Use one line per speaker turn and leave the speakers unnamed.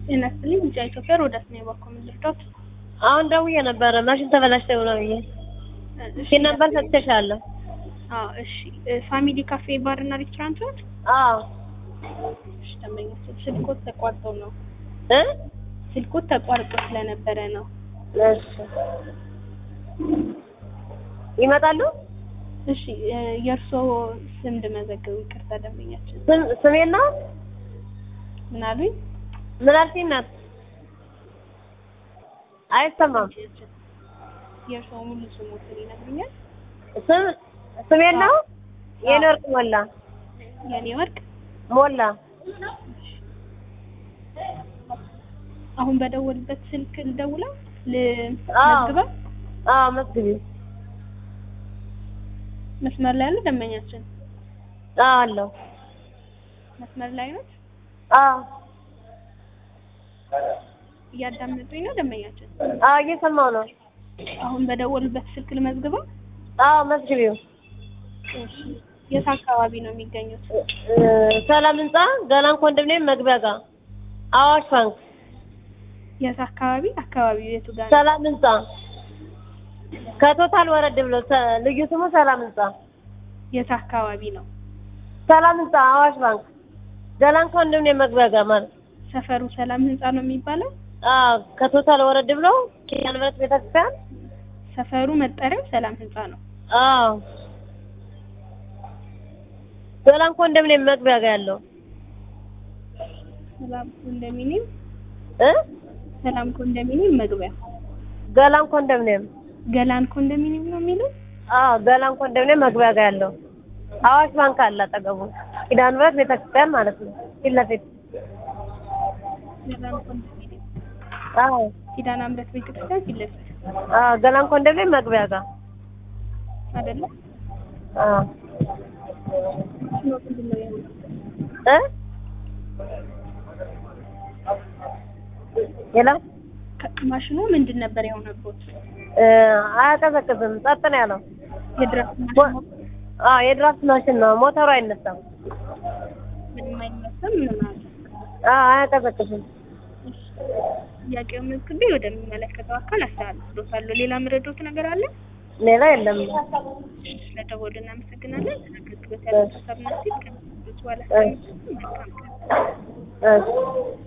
ጤና ይስጥልኝ ቢጫ ኢትዮጵያ ሮዳስ ነው የባኮ ልርዳት
አሁን ደውዬ ነበረ ማሽን ተበላሽተው ነው ብዬ ሲል ነበር ሰጥቼሻለሁ።
አዎ እሺ ፋሚሊ ካፌ ባር እና ሬስቶራንት ነው
አዎ
እሺ ደንበኛችን ስልኮት ተቋርጠው ነው
እ
ስልኮት ተቋርጦ ስለነበረ ነው
እሺ ይመጣሉ።
እሺ የእርስዎ ስም እንድመዘግብ ይቅርታ ደንበኛችን
ስም ስሜን ነው
ምን አሉኝ
ምን አልሽኝ? እናት አይሰማም።
የእርስዎ ሙሉ ስሞትን ይነግሩኛል
ስም ስሜን ነው የኔ ወርቅ ሞላ
የኔ ወርቅ
ሞላ
አሁን በደወልበት ስልክ ልደውለው
አዎ።
ልመዝግበው
አዎ መዝግቢ።
መስመር ላይ ያለ ደንበኛችን
አዎ አለው።
መስመር ላይ ነው
አዎ
እያዳመጡኝ ነው ደንበኛችን
አዎ እየሰማው ነው።
አሁን በደወልበት ስልክ ልመዝግበው
አዎ መዝግቢው።
እሺ የት አካባቢ ነው የሚገኙት
እ ሰላም ህንጻ ገላን ኮንዶሚኒየም መግቢያ ጋር አዋሽ ባንክ
የት አካባቢ አካባቢው የቱ ጋር ነው
ሰላም ህንጻ ከቶታል ወረድ ብሎ ሰ- ልዩ ስሙ ሰላም ህንጻ
የት አካባቢ ነው
ሰላም ህንጻ አዋሽ ባንክ ገላን ኮንዶሚኒየም መግቢያ ጋር ማለት
ሰፈሩ ሰላም ህንጻ ነው የሚባለው
አዎ ከቶታል ወረድ ብሎ ኪዳነ ምሕረት ቤተክርስቲያን
ሰፈሩ መጠሪያው ሰላም ህንጻ ነው
አዎ ገላን ኮንዶሚኒየም መግቢያ ጋር ያለው
ሰላም ኮንዶሚኒየም
እ
ሰላም ኮንዶሚኒየም መግቢያ
ገላን ኮንዶሚኒየም
ገላን ኮንዶሚኒየም ነው የሚለው
አዎ ገላን ኮንዶሚኒየም መግቢያ ጋር ያለው አዋሽ ባንክ አለ አጠገቡ ኪዳነ ምሕረት ቤተክርስቲያን ማለት ነው ፊት ለፊት
ገላን ኮንዶሚኒየም
አዎ
ኪዳነ ምሕረት ቤተክርስቲያን ፊት ለፊት
አዎ ገላን ኮንዶሚኒየም መግቢያ ጋር
አይደለ
አዎ
ነው ምንድን ነው ያለው
እ ሌላ
ከ- ማሽኑ ምንድን ነበር የሆነበት
እ አያቀዘቅዝም ጸጥ ነው ያለው
የድራፍት
ሞ-
ማሽኑ
አዎ የድራፍት ማሽን ነው ሞተሩ አይነሳም
ምንም አይመስልም ምንም አለ
አዎ አያቀዘቅዝም
ጥያቄው መዝግቤ ወደሚመለከተው አካል አስተላልፍሎታለሁ ሌላ ምረዶት ነገር አለ
ሌላ የለም
ስለደወሉ እናመሰግናለን አገልግሎት ያለው ሀሳብና ሲል ከሚሰጡት በኋላ መልካም ቀን
እሺ